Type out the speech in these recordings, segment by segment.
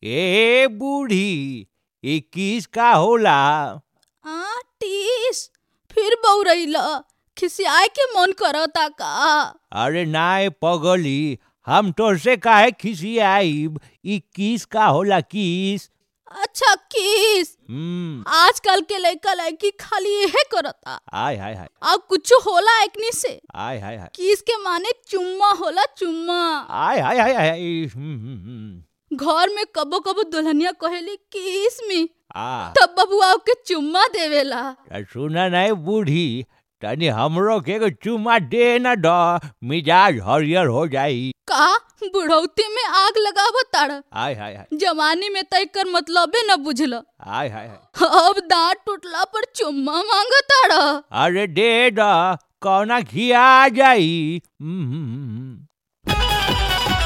ए बूढ़ी इक्कीस का होला आ टीस फिर बौरैला खिसियाए के मन करता का अरे नाय पगली हम तोसे काहे खिसियाइब इक्कीस का होला किस अच्छा किस हम्म आजकल के लड़का लड़की खाली यहे करता आय हाय हाय अब कुछ होला एकनी से आय हाय हाय किस के माने चुम्मा होला चुम्मा आय हाय हाय हाय हम्म, हम्म, हम्म। घर में कबो कबो दुल्हनिया कहेली किस में आ तब बबुआ के चुम्मा देवेला सुना नहीं बूढ़ी तनी हमरो के एगो चुम्मा दे न द मिजाज हरियर हो जाई का बुढ़ौती में आग लगाव ताड़ आय हाय हाय जवानी में तय कर मतलबे न बुझल आय हाय हाय अब दांत टूटला पर चुम्मा मांग ताड़ अरे दे द कौना खिया जाई हम्म, हम्म, हम्म।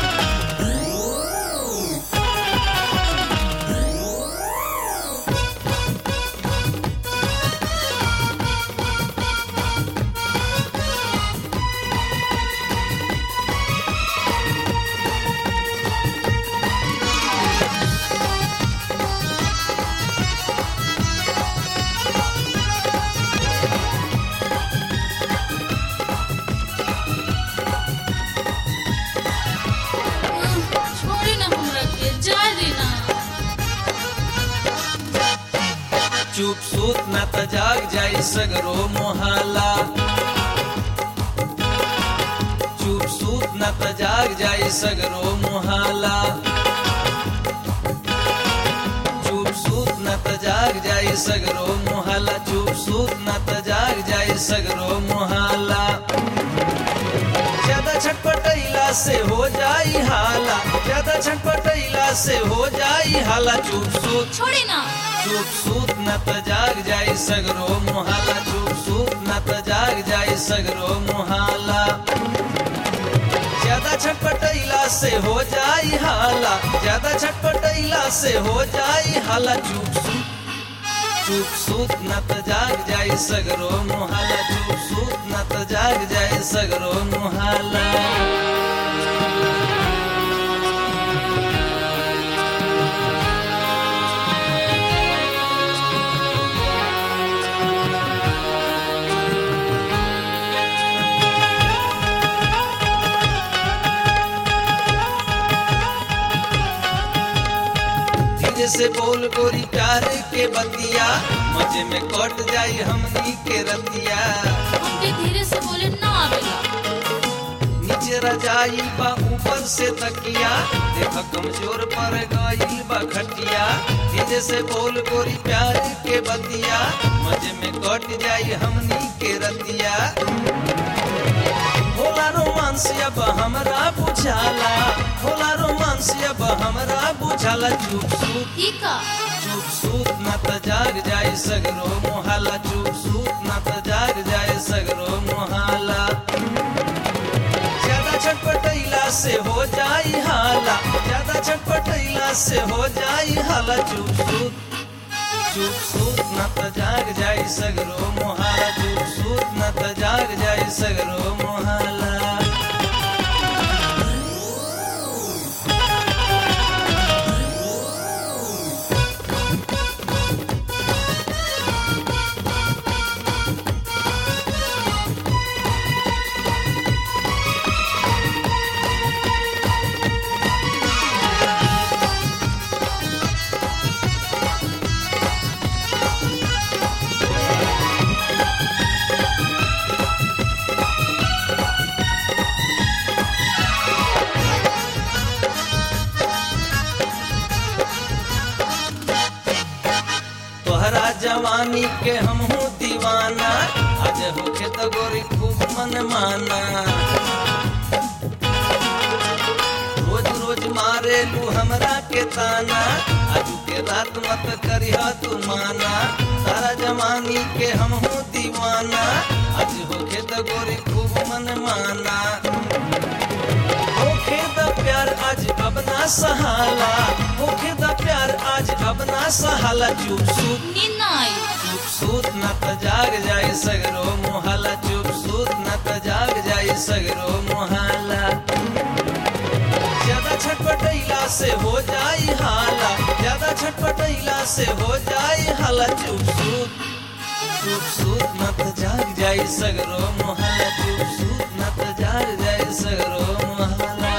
छोड़ी ना हमरा के जाए देना चुप सूत न त जाग जाई सगरो मोहाला चुप सूत न त जाग जाई सगरो मोहाला चुप सूत न त जाग जाई सगरो मोहाला चुप सूत न त जाग जाई सगरो मोहाला ज्यादा छटपटैला से हो जाई हाला ज्यादा छटपटैला से हो जाई हाला चुप सूत छोड़ी ना चुप सूत न त जाग जाई सगरो मोहाला चुप सूत न त जाग जाई सगरो मोहाला ज्यादा छटपटैला से हो जाई हाला ज्यादा छटपटैला से हो जाई हाला चुप सूत चुप सूत न त जाग जाई सगरो मोहाला चुप सूत न त जाग जाई सगरो मोहाला धीरे से बोल गोरी प्यार के बतिया मजे में कट जाई हमनी के रतिया हमके धीरे से बोले ना आवेला नीचे रजाई बा ऊपर से तकिया देख कमजोर पर गईल बा खटिया धीरे से बोल गोरी प्यार के बतिया मजे में कट जाई हमनी के रतिया होला रोमांस अब हमरा बुझाला होला रोमांस अब हमरा बुझाला चुप सूत ई का चुप सूत न त जाग जाए सगरो मोहाला चुप सूत न त जाग जाए सगरो मोहाला ज्यादा छटपटैला से हो जाई हाला ज्यादा छटपटैला से हो जाई हाला चुप सूत चुप सूत न त जाग जाए सगरो मोहाला चुप सूत न त जाग जाए सगरो मोहाला तोहरा जवानी के हम हूँ दीवाना आज होके तो गोरी खूब मन माना रोज रोज मारे लू हमरा के ताना आज के रात मत करिया तू माना तारा जवानी के हम हूँ दीवाना आज होके तो गोरी खूब मन माना होखे द प्यार आज अब ना सहाला होखे द प्यार आज अब ना सहाला चुप सूत नींद ना आई चुप सूत न त जाग जाए सगरो मोहाला चुप सूत न त जाग जाए सगरो मोहाला ज्यादा छटपटैला से हो जाई हाला से हो जाई हला चुप सूत चुप सूत न त जाग जाई सगरो मोहल्ला चुप सूत न त जाग जाई सगरो मोहल्ला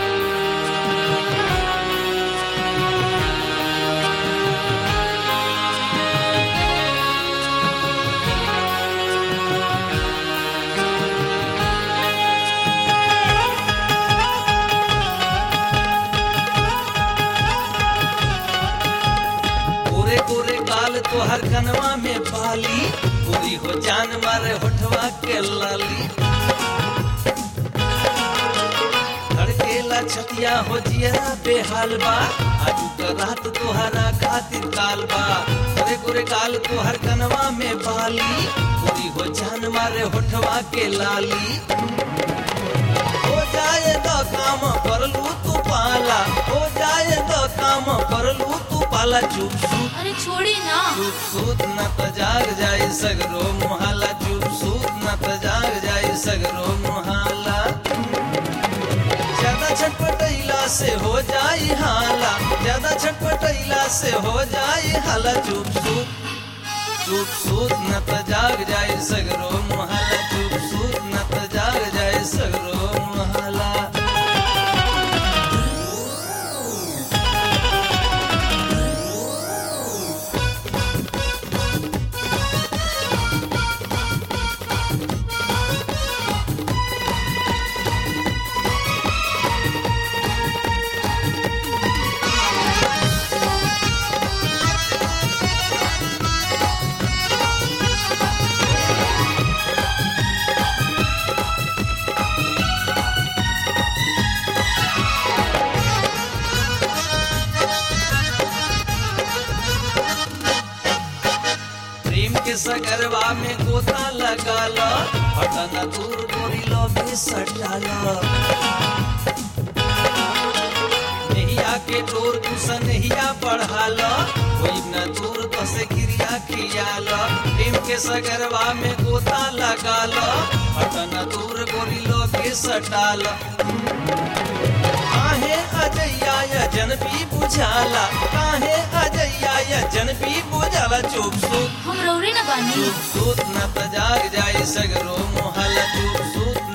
पूरे पूरे काल तो हर कनवा में पाली पूरी हो जान मारे होठवा के लाली धड़केला छतिया हो जियरा बेहाल बा आज का रात तोहरा खातिर काल बा पूरे पूरे काल तो हर कनवा में पाली पूरी हो जान मारे होठवा के लाली हो जाए तो काम करलू तू पाला हो जाए तो काम करलू तू पाला चुप चुप अरे छोड़ी ना चुप सूत न त जाग जाई सगरो मोहल्ला चुप सूत न त जाग जाई सगरो मोहल्ला ज्यादा छटपटैला से हो जाई हाला ज्यादा छटपटैला से हो जाई हाला चुप सूत चुप सूत न त जाग जाई सगरो मोहल्ला चुप सूत न त जाग जाई सगरो मोहल्ला प्रेम के सगरवा में गोता लगा लो हटना दूर गोरी लो भी सटा लो नहिया के डोर कुसन नहिया बढ़ा लो कोई न दूर तो से क्रिया किया लो प्रेम के सगरवा में गोता लगा लो हटना दूर गोरी लो भी सटा लो काहे अजैया या जनबी बुझाला काहे अजैया या जनबी बुझाला चुप सुत हम रौरे ना बानी चुप सूत न त जाग जाई सगरो मोहल्ला चुप सूत